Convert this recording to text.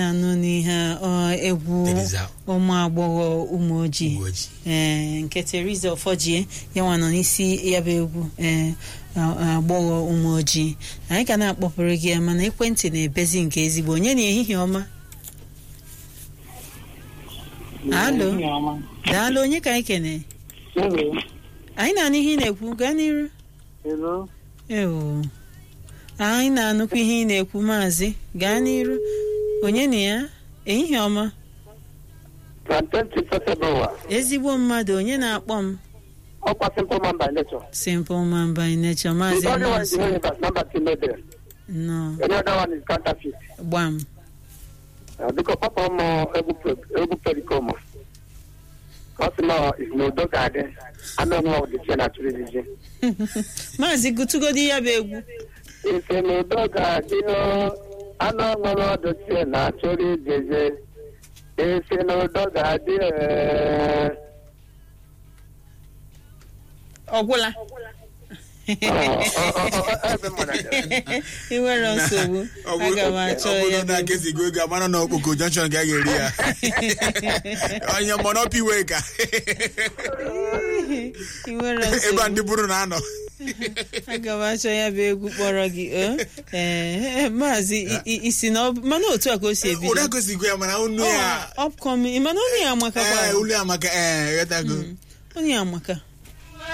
anụ n'ihe ọ, egwu Teresa. ụmụ agbọghọ ụmụ ojii Ụmụ ojii. ee nke Teresa Ọfọjie ya nwa nọ n'isi ya bụ egwu ee a- agbọghọ ụmụ ojii anyị ka na-akpọpụrụ gị ya mana ekwentị na-ebezi nke ezigbo onye na ehihie ọma alo daalụ onye ka anyị kene Hello. anyị na-anụ ihe ị na-ekwu gaa n'iru Hello. ewo anyị na-anụkwa ihe ị na-ekwu maazị gaa n'iru onye na ya ehihie ọma Plantain Chisosebawa. ezigbo mmadụ onye na-akpọ m Ọkwa simple man by nature. simple man by nature The maazị only one is the Nonso universe, number two no there. nọ Any other one is counterfeit. gbam Uh, because Papa mo egwu pe- egwu pericoma. Kasi na is n'udo ga-adị. Anụ ọnụ ọdị che na chụrụ ijiji. maazị gụtụgodi ya bụ egwu Isi n'udo ga-adị o. Anụ ọṅụrụ ọdụ che na chụrụ ijiji. Isi n'udo ga-adị ee. ọgwụla Ọ- ọ- ọ- ọ- ebe mmadụ dị. ị nwere nsogbu Ọ bụ- aga m achọ ọ ya bụrụ bụ na egwu. akesigo ego amara na okpoko junction ka a ga-eri ya onye monopiwe ka ị nwere ebe a nsogbu ndị bụrụ na anọ aga m achọ ya bụ egwu kpọrọ gị o? ee maazị i- i- isi na ọ- mana otu a ka o si ebido ụda kosigo ya mana unu ya Ọ, upcoming mana onye ya amakakwa ee ulu ya maka ee ghọtago onye ya amaka